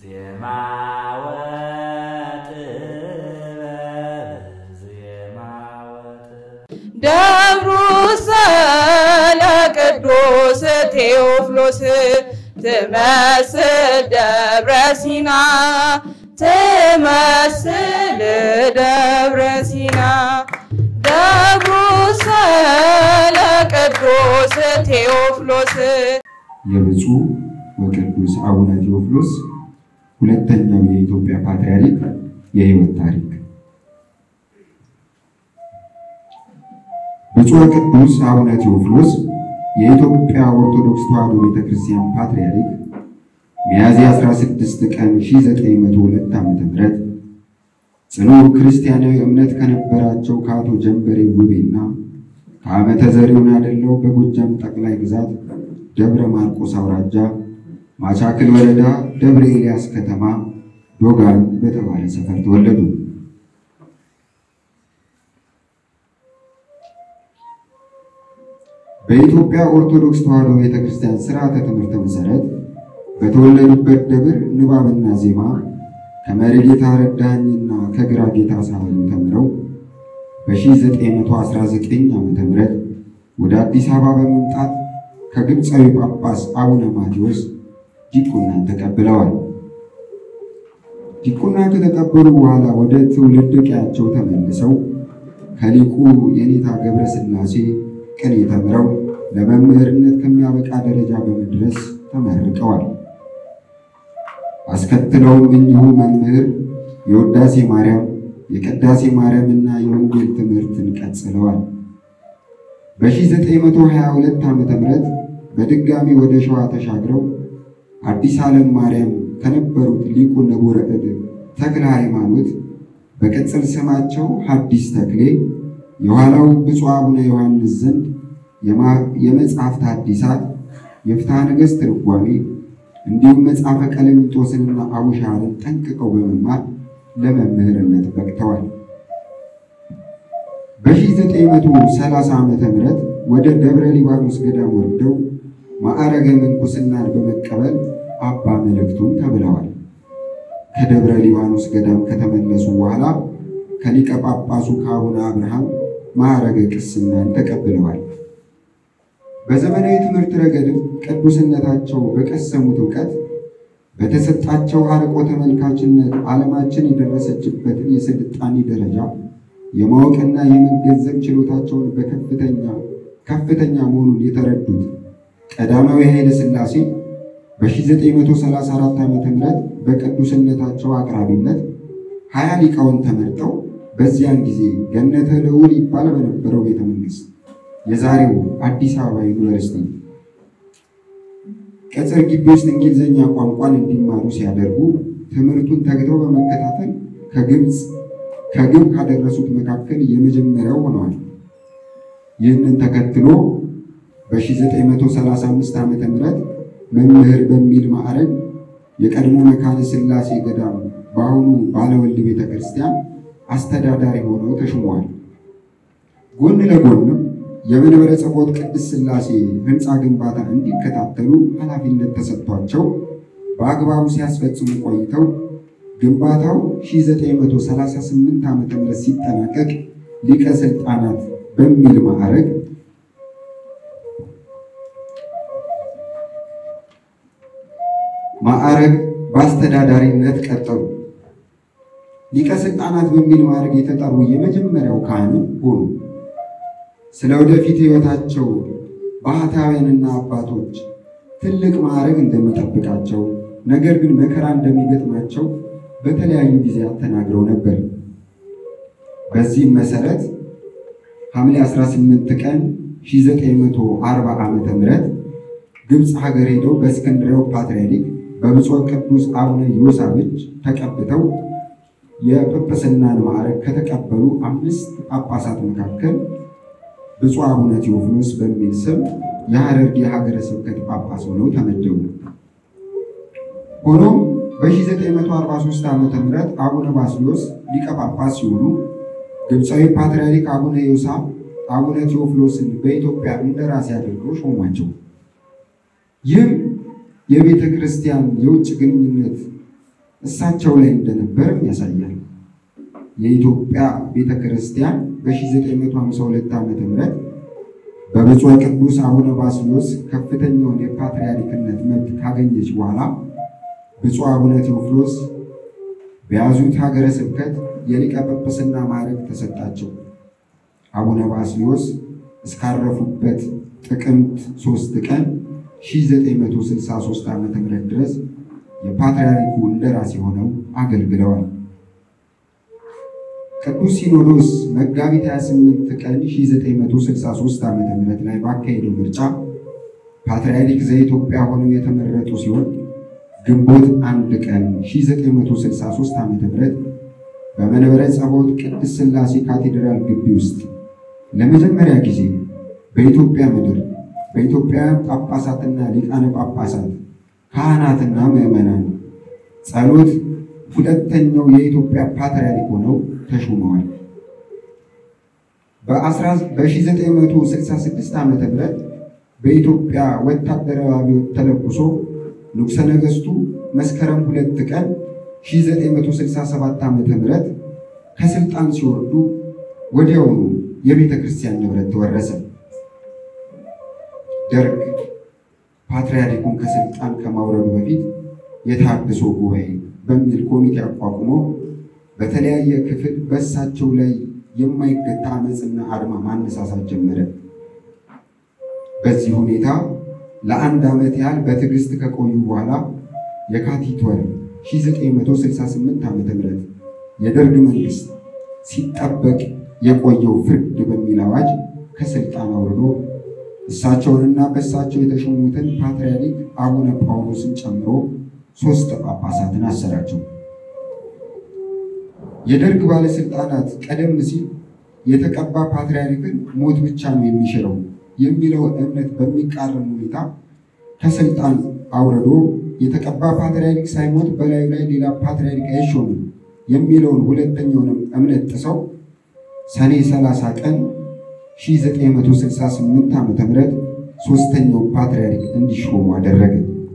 ዜማ ወጥበብ ዜማ ወጥበብ ደብሩ ሰለ ቅዱስ ቴዎፍሎስ ትመስል ደብረ ሲና ትመስል ደብረ ሲና ደብሩ ሰለ ቅዱስ ቴዎፍሎስ የብፁዕ ወቅዱስ አቡነ ቴዎፍሎስ ሁለተኛው የኢትዮጵያ ፓትርያርክ የሕይወት ታሪክ። ብፁዕ ወቅዱስ አቡነ ቴዎፍሎስ የኢትዮጵያ ኦርቶዶክስ ተዋሕዶ ቤተ ክርስቲያን ፓትርያርክ ሚያዝያ 16 ቀን 1902 ዓ.ም ጽኑ ክርስቲያናዊ እምነት ከነበራቸው ከአቶ ጀንበሬ ውቤና ከዓመተ ዘሪሁን አደለው በጎጃም ጠቅላይ ግዛት ደብረ ማርቆስ አውራጃ ማቻክል ወረዳ ደብረ ኤልያስ ከተማ ዶጋን በተባለ ሰፈር ተወለዱ። በኢትዮጵያ ኦርቶዶክስ ተዋሕዶ ቤተክርስቲያን ስርዓተ ትምህርት መሰረት በተወለዱበት ደብር ንባብና ዜማ ከመሪጌታ ረዳኝና ከግራ ጌታ ሳህሉ ተምረው በ1919 ዓ.ም ወደ አዲስ አበባ በመምጣት ከግብፃዊ ጳጳስ አቡነ ማቴዎስ ዲቁናን ተቀብለዋል። ዲቁናን ከተቀበሉ በኋላ ወደ ትውልድ ቀያቸው ተመልሰው ከሊቁ የኔታ ገብረ ሥላሴ ቅኔ ተምረው ለመምህርነት ከሚያበቃ ደረጃ በመድረስ ተመርቀዋል። አስከትለውም እኚሁ መምህር የውዳሴ ማርያም፣ የቅዳሴ ማርያም እና የወንጌል ትምህርትን ቀጽለዋል። በ1922 ዓ.ም በድጋሚ ወደ ሸዋ ተሻግረው አዲስ ዓለም ማርያም ከነበሩት ሊቁ ንቡረ እድ ተክለ ሃይማኖት በቅጽል ስማቸው ሐዲስ ተክሌ የኋላው ብፁዕ አቡነ ዮሐንስ ዘንድ የመጽሐፍት ሐዲሳት የፍትሐ ነገሥት ትርጓሜ እንዲሁም መጽሐፈ ቀለሚንጦስንና አቡሻርን ጠንቅቀው በመማር ለመምህርነት በቅተዋል። በ1930 ዓ ም ወደ ደብረ ሊባኖስ ገዳም ወርደው ማዕረገ ምንኩስናን በመቀበል አባ መልእክቱን ተብለዋል። ከደብረ ሊባኖስ ገዳም ከተመለሱ በኋላ ከሊቀ ጳጳሱ ከአቡነ አብርሃም ማዕረገ ቅስናን ተቀብለዋል። በዘመናዊ ትምህርት ረገድም ቅዱስነታቸው በቀሰሙት እውቀት በተሰጣቸው አርቆ ተመልካችነት ዓለማችን የደረሰችበትን የስልጣኔ ደረጃ የማወቅና የመገንዘብ ችሎታቸውን በከፍተኛ ከፍተኛ መሆኑን የተረዱት ቀዳማዊ ኃይለ ሥላሴ በ1934 ዓ ም በቅዱስነታቸው አቅራቢነት ሀያ ሊቃውን ተመርጠው በዚያን ጊዜ ገነተ ልዑል ይባል በነበረው ቤተ መንግሥት የዛሬው አዲስ አበባ ዩኒቨርሲቲ ቅጽር ግቢ ውስጥ እንግሊዝኛ ቋንቋን እንዲማሩ ሲያደርጉ ትምህርቱን ተግተው በመከታተል ከግብፅ ከግብ ካደረሱት መካከል የመጀመሪያው ሆነዋል። ይህንን ተከትሎ በ1935 ዓ ም መምህር በሚል ማዕረግ የቀድሞ መካነ ሥላሴ ገዳም በአሁኑ ባለወልድ ቤተ ክርስቲያን አስተዳዳሪ ሆነው ተሹመዋል። ጎን ለጎንም የመንበረ ጸባዖት ቅድስት ሥላሴ ሕንፃ ግንባታ እንዲከታተሉ ኃላፊነት ተሰጥቷቸው በአግባቡ ሲያስፈጽሙ ቆይተው ግንባታው 1938 ዓ ም ሲጠናቀቅ ሊቀ ሥልጣናት በሚል ማዕረግ ማዕረግ በአስተዳዳሪነት ቀጠሉ። ሊቀ ሥልጣናት በሚል ማዕረግ የተጠሩ የመጀመሪያው ካህን ሆኑ። ስለ ወደፊት ሕይወታቸው ባህታውያንና አባቶች ትልቅ ማዕረግ እንደሚጠብቃቸው ነገር ግን መከራ እንደሚገጥማቸው በተለያዩ ጊዜያት ተናግረው ነበር። በዚህም መሰረት ሐምሌ 18 ቀን 1940 ዓ ም ግብፅ ሀገር ሄደው በእስክንድርያው ፓትርያርክ በብፁዕ ቅዱስ አቡነ ዮሳብጅ ተቀብተው የጵጵስናን ማዕረግ ከተቀበሉ አምስት ጳጳሳት መካከል ብፁዕ አቡነ ቴዎፍሎስ በሚል ስም የሐረርጌ ሀገረ ስብከት ጳጳስ ሆነው ተመደቡ። ሆኖም በ1943 ዓ ም አቡነ ባስልዮስ ሊቀ ጳጳስ ሲሆኑ ግብፃዊ ፓትርያርክ አቡነ ዮሳ አቡነ ቴዎፍሎስን በኢትዮጵያ እንደራሴ አድርገው ሾሟቸው። ይህም የቤተ ክርስቲያን የውጭ ግንኙነት እሳቸው ላይ እንደነበርም ያሳያል። የኢትዮጵያ ቤተ ክርስቲያን በ1952 ዓ ም በብፁዕ ቅዱስ አቡነ ባስልዮስ ከፍተኛውን የፓትርያርክነት መብት ካገኘች በኋላ ብፁዕ አቡነ ቴዎፍሎስ በያዙት ሀገረ ስብከት የሊቀ ጵጵስና ማዕረግ ተሰጣቸው። አቡነ ባስልዮስ እስካረፉበት ጥቅምት 3 ቀን 1963 ዓ ም ድረስ የፓትርያርኩ እንደራሴ ሆነው አገልግለዋል። ቅዱስ ሲኖዶስ መጋቢት 28 ቀን 1963 ዓ ም ላይ ባካሄደው ምርጫ ፓትርያርክ ዘኢትዮጵያ ሆነው የተመረጡ ሲሆን ግንቦት አንድ ቀን 1963 ዓ ም በመንበረ ጸባዖት ቅድስት ሥላሴ ካቴድራል ግቢ ውስጥ ለመጀመሪያ ጊዜ በኢትዮጵያ ምድር በኢትዮጵያውያን ጳጳሳትና ሊቃነ ጳጳሳት ካህናትና ምዕመናን ጸሎት ሁለተኛው የኢትዮጵያ ፓትርያርክ ሆነው ተሹመዋል። በ1966 ዓ ም በኢትዮጵያ ወታደራዊ አብዮት ተለኩሶ ንጉሠ ነገሥቱ መስከረም ሁለት ቀን 1967 ዓ ም ከስልጣን ሲወርዱ ወዲያውኑ የቤተ ክርስቲያን ንብረት ተወረሰ። ደርግ ፓትርያርኩን ከስልጣን ከማውረዱ በፊት የታድሶ ጉባኤ በሚል ኮሚቴ አቋቁሞ በተለያየ ክፍል በእሳቸው ላይ የማይገታ አመፅና አድማ ማነሳሳት ጀመረ። በዚህ ሁኔታ ለአንድ ዓመት ያህል በትዕግስት ከቆዩ በኋላ የካቲት ወር 1968 ዓ ም የደርግ መንግስት ሲጠበቅ የቆየው ፍርድ በሚል አዋጅ ከስልጣን አውርዶ እሳቸውንና በእሳቸው የተሾሙትን ፓትርያርክ አቡነ ጳውሎስን ጨምሮ ሶስት ጳጳሳትን አሰራቸው። የደርግ ባለስልጣናት ቀደም ሲል የተቀባ ፓትርያርክን ሞት ብቻ ነው የሚሽረው የሚለውን እምነት በሚቃረን ሁኔታ ከስልጣን አውርዶ የተቀባ ፓትርያርክ ሳይሞት በላዩ ላይ ሌላ ፓትርያርክ አይሾምም የሚለውን ሁለተኛውንም እምነት ጥሰው ሰኔ 30 ቀን 1968 ዓ ም ሶስተኛው ፓትርያርክ እንዲሾሙ አደረገ።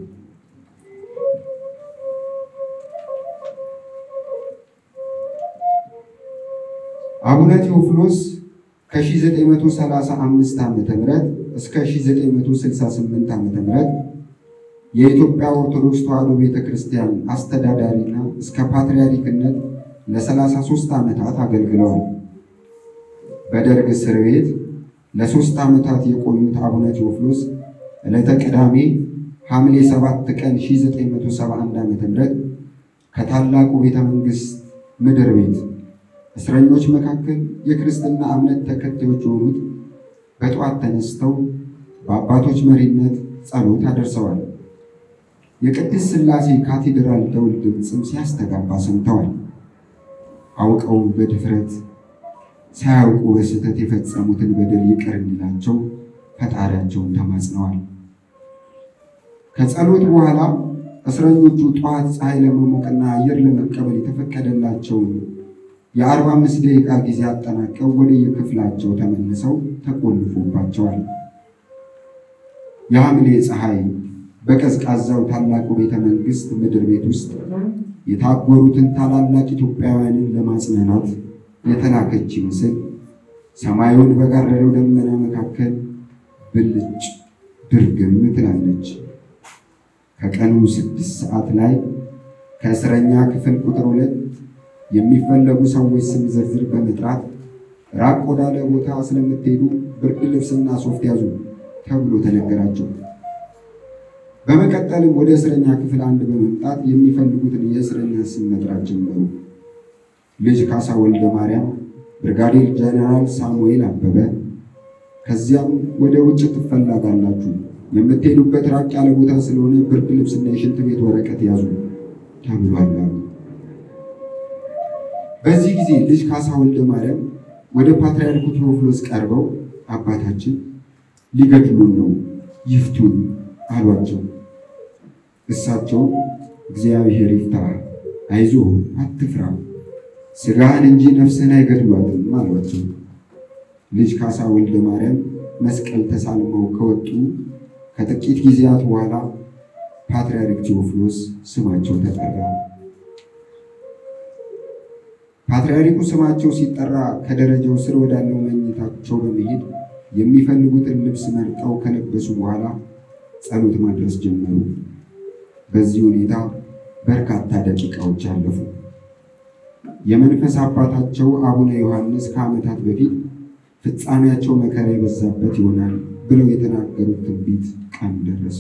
አቡነ ቴዎፍሎስ ከ1935 ዓ ም እስከ 1968 ዓ ም የኢትዮጵያ ኦርቶዶክስ ተዋሕዶ ቤተ ክርስቲያን አስተዳዳሪና እስከ ፓትርያርክነት ለ33 ዓመታት አገልግለዋል። በደርግ እስር ቤት ለሶስት ዓመታት የቆዩት አቡነ ቴዎፍሎስ ዕለተ ቅዳሜ ሐምሌ 7 ቀን 1971 ዓ ም ከታላቁ ቤተ መንግሥት ምድር ቤት እስረኞች መካከል የክርስትና እምነት ተከታዮች የሆኑት በጠዋት ተነስተው በአባቶች መሪነት ጸሎት አደርሰዋል። የቅድስት ሥላሴ ካቴድራል ደውል ድምፅም ሲያስተጋባ ሰምተዋል። አውቀው በድፍረት ሳያውቁ በስህተት የፈጸሙትን በደል ይቅር እንዲላቸው ፈጣሪያቸውን ተማጽነዋል። ከጸሎት በኋላ እስረኞቹ ጠዋት ፀሐይ ለመሞቅና አየር ለመቀበል የተፈቀደላቸውን የአርባ አምስት ደቂቃ ጊዜ አጠናቀው ወደ የክፍላቸው ተመልሰው ተቆልፎባቸዋል። የሐምሌ ፀሐይ በቀዝቃዛው ታላቁ ቤተ መንግሥት ምድር ቤት ውስጥ የታጎሩትን ታላላቅ ኢትዮጵያውያንን ለማጽናናት የተላከች ይመስል ሰማዩን በጋረደው ደመና መካከል ብልጭ ድርግም ትላለች። ከቀኑ ስድስት ሰዓት ላይ ከእስረኛ ክፍል ቁጥር ሁለት የሚፈለጉ ሰዎች ስም ዝርዝር በመጥራት ራቅ ወዳለ ቦታ ስለምትሄዱ ብርድ ልብስና ሶፍት ያዙ ተብሎ ተነገራቸው። በመቀጠልም ወደ እስረኛ ክፍል አንድ በመምጣት የሚፈልጉትን የእስረኛ ስም መጥራት ጀመሩ። ልጅ ካሳ ወልደ ማርያም፣ ብርጋዴር ጀነራል ሳሙኤል አበበ። ከዚያም ወደ ውጭ ትፈላጋላችሁ፣ የምትሄዱበት ራቅ ያለ ቦታ ስለሆነ ብርድ ልብስና የሽንት ቤት ወረቀት ያዙ ተብሏል አሉ። በዚህ ጊዜ ልጅ ካሳ ወልደ ማርያም ወደ ፓትርያርኩ ቴዎፍሎስ ቀርበው አባታችን ሊገድሉን ነው ይፍቱን አሏቸው። እሳቸው እግዚአብሔር ይፍታ፣ አይዞህ፣ አትፍራ፣ ስጋህን እንጂ ነፍስህን አይገድሏትም አሏቸው። ልጅ ካሳ ወልደ ማርያም መስቀል ተሳልመው ከወጡ ከጥቂት ጊዜያት በኋላ ፓትርያርክ ቴዎፍሎስ ስማቸው ተጠራ። ፓትርያርኩ ስማቸው ሲጠራ ከደረጃው ስር ወዳለው መኝታቸው በመሄድ የሚፈልጉትን ልብስ መርጠው ከለበሱ በኋላ ጸሎት ማድረስ ጀመሩ። በዚህ ሁኔታ በርካታ ደቂቃዎች አለፉ። የመንፈስ አባታቸው አቡነ ዮሐንስ ከዓመታት በፊት ፍጻሜያቸው መከራ የበዛበት ይሆናል ብለው የተናገሩት ትንቢት ቀን ደረሰ።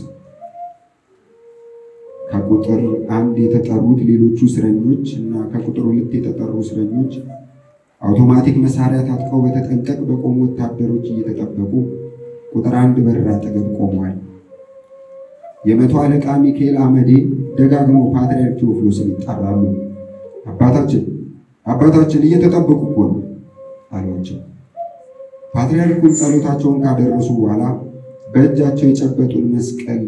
ከቁጥር አንድ የተጠሩት ሌሎቹ እስረኞች እና ከቁጥር ሁለት የተጠሩ እስረኞች አውቶማቲክ መሳሪያ ታጥቀው በተጠንቀቅ በቆሙ ወታደሮች እየተጠበቁ ቁጥር አንድ በር አጠገብ ቆመዋል። የመቶ አለቃ ሚካኤል አመዴ ደጋግመው ፓትርያርክ ቴዎፍሎስን ይጣራሉ። አባታችን አባታችን እየተጠበቁ እኮ ነው አሏቸው። ፓትርያርኩን ጸሎታቸውን ካደረሱ በኋላ በእጃቸው የጨበጡን መስቀል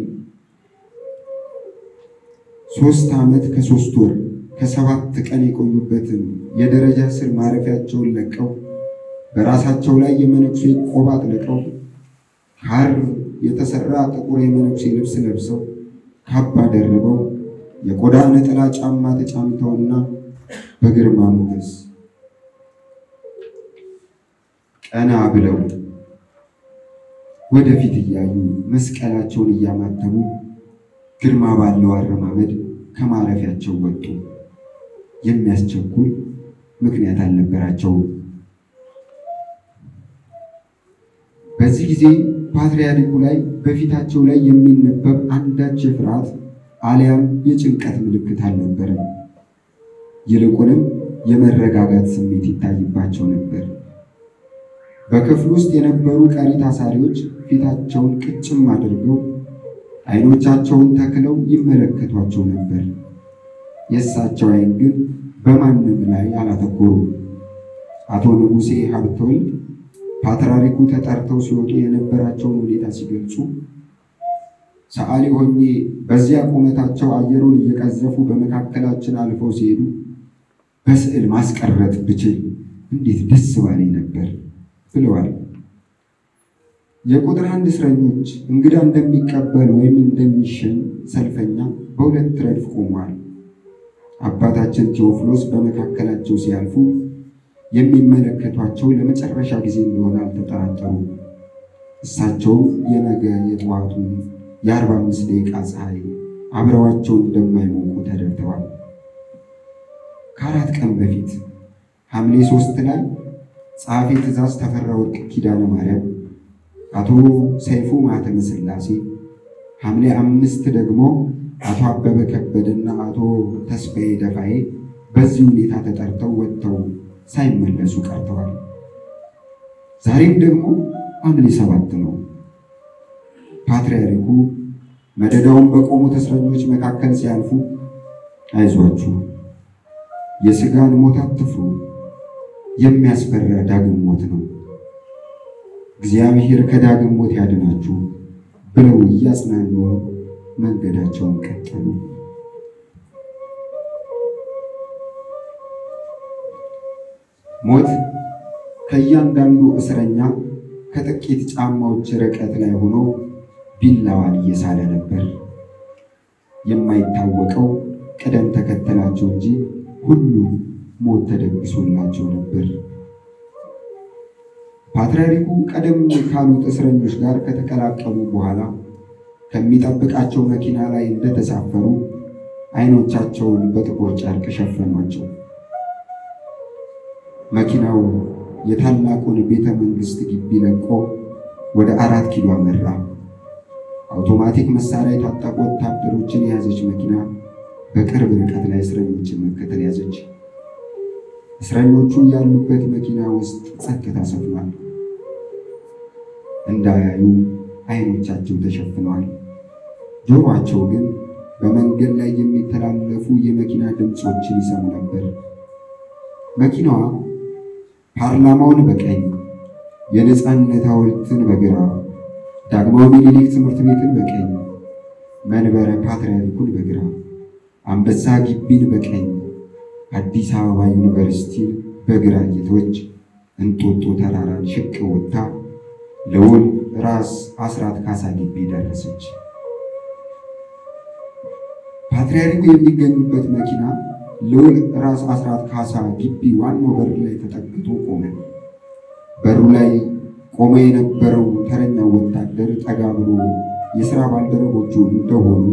ሶስት ዓመት ከሶስት ወር ከሰባት ቀን የቆዩበትን የደረጃ ስር ማረፊያቸውን ለቀው በራሳቸው ላይ የመነኩሴ ቆብ አጥልቀው ሐር የተሰራ ጥቁር የመነኩሴ ልብስ ለብሰው ካባ ደርበው የቆዳ ነጠላ ጫማ ተጫምተውና በግርማ ሞገስ ቀና ብለው ወደፊት እያዩ መስቀላቸውን እያማተቡ ግርማ ባለው አረማመድ ከማረፊያቸው ወጡ። የሚያስቸኩል ምክንያት አልነበራቸውም። በዚህ ጊዜ ፓትርያርኩ ላይ በፊታቸው ላይ የሚነበብ አንዳች የፍርሃት አሊያም የጭንቀት ምልክት አልነበረም። ይልቁንም የመረጋጋት ስሜት ይታይባቸው ነበር። በክፍል ውስጥ የነበሩ ቀሪ ታሳሪዎች ፊታቸውን ቅጭም አድርገው ዓይኖቻቸውን ተክለው ይመለከቷቸው ነበር። የእሳቸው ዓይን ግን በማንም ላይ አላተኮሩም። አቶ ንጉሴ ሀብተወልድ ፓትርያርኩ ተጠርተው ሲወጡ የነበራቸውን ሁኔታ ሲገልጹ ሰዓሊ ሆኜ በዚያ ቁመታቸው አየሩን እየቀዘፉ በመካከላችን አልፈው ሲሄዱ በስዕል ማስቀረት ብችል እንዴት ደስ ባለኝ ነበር ብለዋል። የቁጥር አንድ እስረኞች እንግዳ እንደሚቀበል ወይም እንደሚሸኝ ሰልፈኛ በሁለት ረድፍ ቆመዋል። አባታችን ቴዎፍሎስ በመካከላቸው ሲያልፉ የሚመለከቷቸው ለመጨረሻ ጊዜ እንደሆነ አልተጠራጠሩም። እሳቸውም የነገ የጠዋቱን የአርባ አምስት ደቂቃ ፀሐይ አብረዋቸው እንደማይሞቁ ተረድተዋል። ከአራት ቀን በፊት ሐምሌ ሶስት ላይ ጸሐፌ ትእዛዝ ተፈራ ወርቅ ኪዳነ ማርያም፣ አቶ ሰይፉ ማኅተመ ሥላሴ፣ ሐምሌ አምስት ደግሞ አቶ አበበ ከበደና አቶ ተስፋዬ ደፋዬ በዚህ ሁኔታ ተጠርተው ወጥተው ሳይመለሱ ቀርተዋል። ዛሬም ደግሞ ሐምሌ ሰባት ነው። ፓትርያርኩ መደዳውን በቆሙት እስረኞች መካከል ሲያልፉ አይዟችሁ፣ የሥጋን ሞት አትፍሩ፣ የሚያስፈራ ዳግም ሞት ነው፣ እግዚአብሔር ከዳግም ሞት ያድናችሁ ብለው እያጽናኑ መንገዳቸውን ቀጠሉ። ሞት ከእያንዳንዱ እስረኛ ከጥቂት ጫማዎች ርቀት ላይ ሆኖ ቢላዋን እየሳለ ነበር። የማይታወቀው ቅደም ተከተላቸው እንጂ ሁሉም ሞት ተደግሶላቸው ነበር። ፓትርያርኩ ቀደም ካሉት እስረኞች ጋር ከተቀላቀሉ በኋላ ከሚጠብቃቸው መኪና ላይ እንደተሳፈሩ ዓይኖቻቸውን በጥቁር ጨርቅ ሸፈኗቸው። መኪናው የታላቁን ቤተ መንግሥት ግቢ ለቆ ወደ አራት ኪሎ አመራ። አውቶማቲክ መሳሪያ የታጠቁ ወታደሮችን የያዘች መኪና በቅርብ ርቀት ላይ እስረኞችን መከተል ያዘች። እስረኞቹ ያሉበት መኪና ውስጥ ጸጥታ ሰፍኗል። እንዳያዩ ዓይኖቻቸው ተሸፍነዋል። ጆሮአቸው ግን በመንገድ ላይ የሚተላለፉ የመኪና ድምፆችን ይሰሙ ነበር። መኪናዋ ፓርላማውን በቀኝ የነፃነት ሐውልትን በግራ ዳግማዊ ምኒልክ ትምህርት ቤትን በቀኝ መንበረ ፓትርያርኩን በግራ አንበሳ ግቢን በቀኝ አዲስ አበባ ዩኒቨርሲቲን በግራ እየተወች እንጦጦ ተራራን ሽቅ ወጥታ ልዑል ራስ አስራት ካሳ ግቢ ደረሰች። ፓትርያርኩ የሚገኙበት መኪና ልዑል ራስ አስራት ካሳ ግቢ ዋናው በር ላይ ተጠግቶ ቆመ። በሩ ላይ ቆመ የነበረው ተረኛው ወታደር ጠጋ ብሎ የሥራ ባልደረቦቹ እንደሆኑ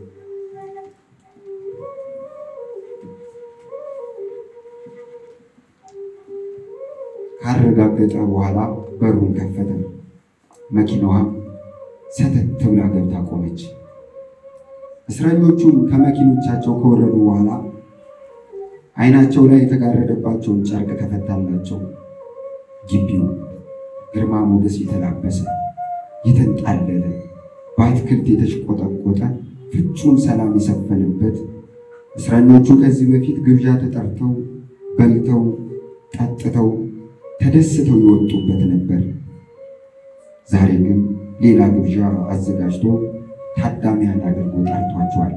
ካረጋገጠ በኋላ በሩን ከፈተ። መኪናዋ ሰተት ብላ ገብታ ቆመች። እስረኞቹም ከመኪኖቻቸው ከወረዱ በኋላ ዓይናቸው ላይ የተጋረደባቸውን ጨርቅ ተፈታላቸው። ግቢው ግርማ ሞገስ የተላበሰ የተንጣለለ በአትክልት የተሽቆጠቆጠ ፍጹም ሰላም የሰፈነበት እስረኞቹ ከዚህ በፊት ግብዣ ተጠርተው በልተው ጠጥተው ተደስተው የወጡበት ነበር። ዛሬ ግን ሌላ ግብዣ አዘጋጅቶ ታዳሚያን አድርጎ ጠርቷቸዋል።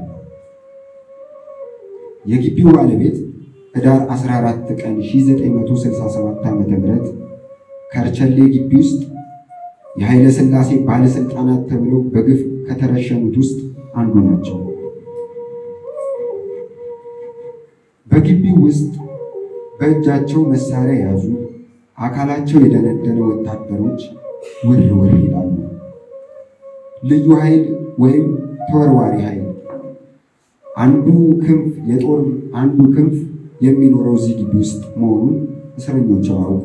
የግቢው ባለቤት ህዳር 14 ቀን 1967 ዓ.ም ከርቸሌ ግቢ ውስጥ የኃይለ ሥላሴ ባለሥልጣናት ተብለው በግፍ ከተረሸኑት ውስጥ አንዱ ናቸው። በግቢው ውስጥ በእጃቸው መሳሪያ የያዙ አካላቸው የደነደነ ወታደሮች ውር ውር ይላሉ። ልዩ ኃይል ወይም ተወርዋሪ ኃይል አንዱ ክንፍ የጦር አንዱ ክንፍ የሚኖረው እዚህ ግቢ ውስጥ መሆኑን እስረኞች አያውቁ።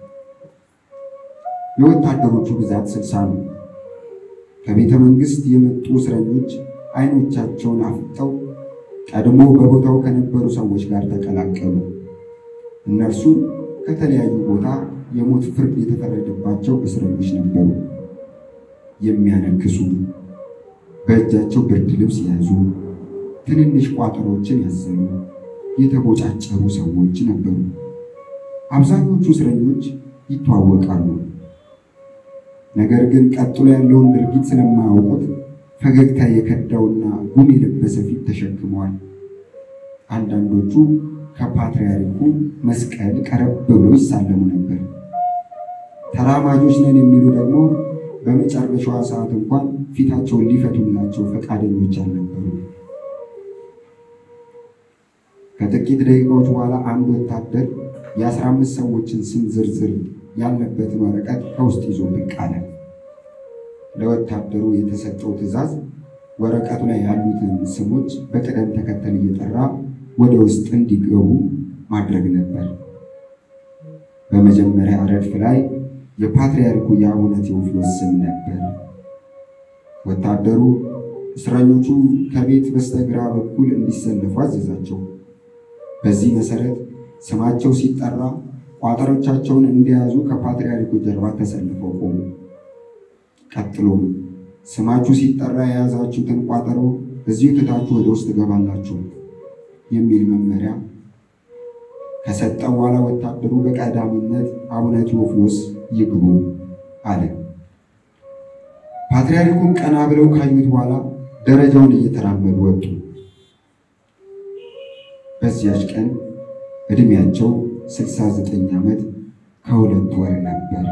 የወታደሮቹ ብዛት ስልሳ ነው። ከቤተ መንግስት የመጡ እስረኞች አይኖቻቸውን አፍጠው ቀድሞ በቦታው ከነበሩ ሰዎች ጋር ተቀላቀሉ። እነርሱ ከተለያዩ ቦታ የሞት ፍርድ የተፈረደባቸው እስረኞች ነበሩ። የሚያነክሱ፣ በእጃቸው ብርድ ልብስ የያዙ፣ ትንንሽ ቋጠሮችን ያዘሉ፣ የተቦጫጨሩ ሰዎች ነበሩ። አብዛኞቹ እስረኞች ይተዋወቃሉ። ነገር ግን ቀጥሎ ያለውን ድርጊት ስለማያውቁት ፈገግታ የከዳውና ጉም የለበሰ ፊት ተሸክመዋል። አንዳንዶቹ ከፓትርያርኩ መስቀል ቀረብ ብለው ይሳለሙ ነበር። ተራማጆች ነን የሚሉ ደግሞ በመጨረሻዋ ሰዓት እንኳን ፊታቸውን ሊፈቱላቸው ፈቃደኞች አልነበሩ። ከጥቂት ደቂቃዎች በኋላ አንድ ወታደር የአስራ አምስት ሰዎችን ስም ዝርዝር ያለበትን ወረቀት ከውስጥ ይዞ ብቅ አለ። ለወታደሩ የተሰጠው ትዕዛዝ ወረቀቱ ላይ ያሉትን ስሞች በቅደም ተከተል እየጠራ ወደ ውስጥ እንዲገቡ ማድረግ ነበር። በመጀመሪያ ረድፍ ላይ የፓትርያርኩ የአቡነ ቴዎፍሎስ ስም ነበር። ወታደሩ እስረኞቹ ከቤት በስተግራ በኩል እንዲሰለፉ አዘዛቸው። በዚህ መሰረት ስማቸው ሲጠራ ቋጠሮቻቸውን እንደያዙ ከፓትርያርኩ ጀርባ ተሰልፈው ቆሙ። ቀጥሎም ስማችሁ ሲጠራ የያዛችሁትን ቋጠሮ እዚሁ ትታችሁ ወደ ውስጥ ገባላችሁ የሚል መመሪያ ከሰጠ በኋላ ወታደሩ በቀዳሚነት አቡነ ቴዎፍሎስ ይግቡ አለ። ፓትርያርኩን ቀና ብለው ካዩት በኋላ ደረጃውን እየተራመዱ ወጡ። በዚያች ቀን ዕድሜያቸው 69 ዓመት ከሁለት ወር ነበር።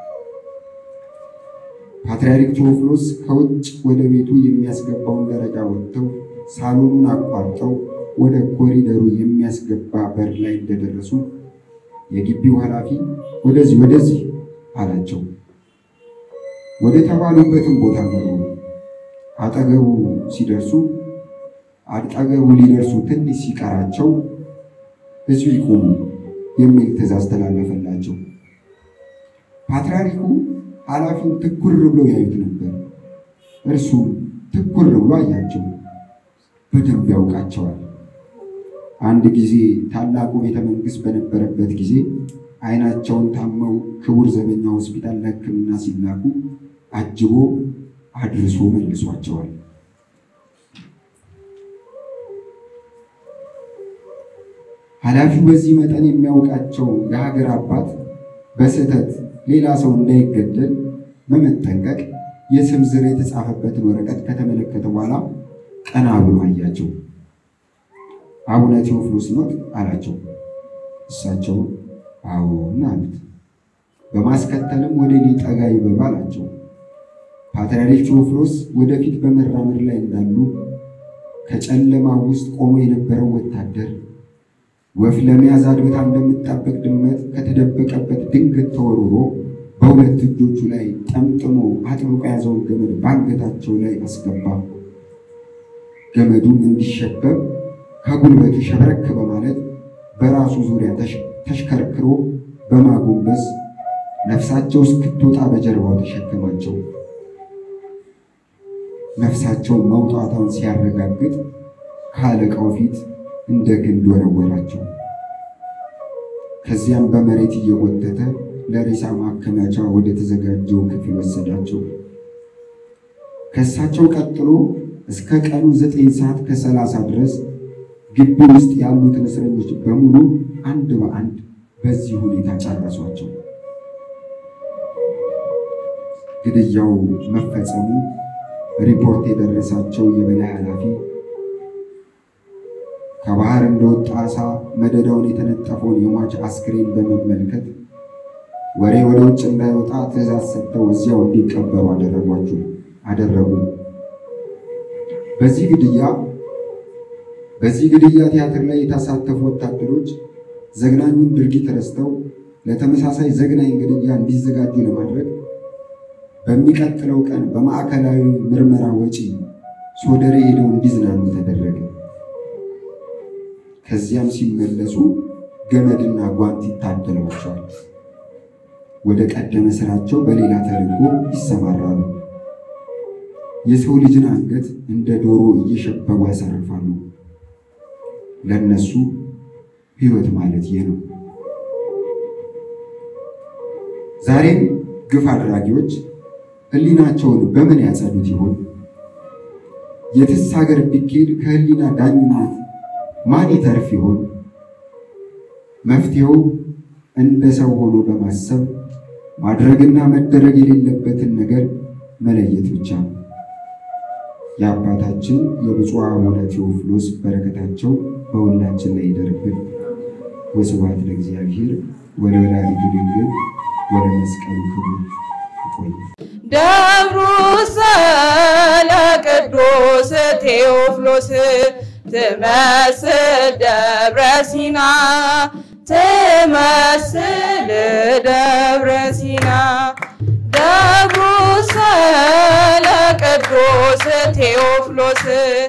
ፓትርያርክ ቴዎፍሎስ ከውጭ ወደ ቤቱ የሚያስገባውን ደረጃ ወጥተው ሳሎኑን አቋርጠው ወደ ኮሪደሩ የሚያስገባ በር ላይ እንደደረሱ የግቢው ኃላፊ ወደዚህ ወደዚህ አላቸው። ወደ ተባሉበትም ቦታ መሩ። አጠገቡ ሲደርሱ አጠገቡ ሊደርሱ ትንሽ ሲቀራቸው እዚሁ ይቆሙ የሚል ትእዛዝ ተላለፈላቸው። ፓትርያርኩ ኃላፊውን ትኩር ብሎ ያዩት ነበር። እርሱም ትኩር ብሎ አያቸው። በደንብ ያውቃቸዋል። አንድ ጊዜ ታላቁ ቤተ መንግሥት በነበረበት ጊዜ ዓይናቸውን ታመው ክቡር ዘበኛ ሆስፒታል ለሕክምና ሲላኩ አጅቦ አድርሶ መልሷቸዋል። ኃላፊው በዚህ መጠን የሚያውቃቸው የሀገር አባት በስህተት ሌላ ሰው እንዳይገደል በመጠንቀቅ የስም ዝር የተጻፈበትን ወረቀት ከተመለከተ በኋላ ቀና ብሎ አያቸው። አቡነ ቴዎፍሎስ ኖት አላቸው። እሳቸው አዎን አሉት። በማስከተልም ወደ እኔ ጠጋ ይበሉ አላቸው። ፓትርያርክ ቴዎፍሎስ ወደፊት በመራመድ ላይ እንዳሉ ከጨለማ ውስጥ ቆሞ የነበረው ወታደር ወፍ ለመያዝ አድብታ እንደምትጣበቅ ድመት ከተደበቀበት ድንገት ተወርውሮ በሁለት እጆቹ ላይ ጠምጥሞ አጥብቆ የያዘውን ገመድ በአንገታቸው ላይ አስገባ። ገመዱም እንዲሸበብ ከጉልበቱ ሸብረክ በማለት በራሱ ዙሪያ ተሽከርክሮ በማጎንበስ ነፍሳቸው እስክትወጣ በጀርባው ተሸከማቸው። ነፍሳቸው መውጣቷን ሲያረጋግጥ ከአለቃው ፊት እንደ ግንድ ወረወራቸው። ከዚያም በመሬት እየጎተተ ለሬሳ ማከማቻ ወደ ተዘጋጀው ክፍል ወሰዳቸው። ከእሳቸው ቀጥሎ እስከ ቀኑ ዘጠኝ ሰዓት ከሰላሳ ድረስ ግቢ ውስጥ ያሉትን እስረኞች በሙሉ አንድ በአንድ በዚህ ሁኔታ ጨረሷቸው። ግድያው መፈጸሙ ሪፖርት የደረሳቸው የበላይ ኃላፊ ከባህር እንደወጣ ዓሣ መደዳውን የተነጠፈውን የሟች አስክሬን በመመልከት ወሬ ወደ ውጭ እንዳይወጣ ትዕዛዝ ሰጥተው እዚያው እንዲቀበሩ አደረጓቸው አደረጉ። በዚህ ግድያ በዚህ ግድያ ቲያትር ላይ የተሳተፉ ወታደሮች ዘግናኙን ድርጊት ረስተው ለተመሳሳይ ዘግናኝ ግድያ እንዲዘጋጁ ለማድረግ በሚቀጥለው ቀን በማዕከላዊ ምርመራ ወጪ ሶደሬ ሄደው እንዲዝናኑ ተደረገ። ከዚያም ሲመለሱ ገመድና ጓንት ይታደሏቸዋል። ወደ ቀደመ ስራቸው በሌላ ተልዕኮ ይሰማራሉ። የሰው ልጅን አንገት እንደ ዶሮ እየሸበቡ ያሳርፋሉ። ለነሱ ሕይወት ማለት ይህ ነው። ዛሬም ግፍ አድራጊዎች ሕሊናቸውን በምን ያጸዱት ይሆን? የትስ ሀገር ቢኬድ ከሕሊና ዳኝነት ማን ይተርፍ ይሆን? መፍትሄው እንደ ሰው ሆኖ በማሰብ ማድረግና መደረግ የሌለበትን ነገር መለየት ብቻ ነው። የአባታችን የብፁዕ አቡነ ቴዎፍሎስ በረከታቸው በሁላችን ላይ ይደርብን። ወስብሐት ለእግዚአብሔር ወለወላዲቱ ድንግል ወለመስቀሉ ክቡር። ይቆይ። ደብሩ ለቅዱስ ቴዎፍሎስ ትመስል ደብረ ሲና ትመስል ደብረ ሲና ደብሩ ለቅዱስ ቴዎፍሎስ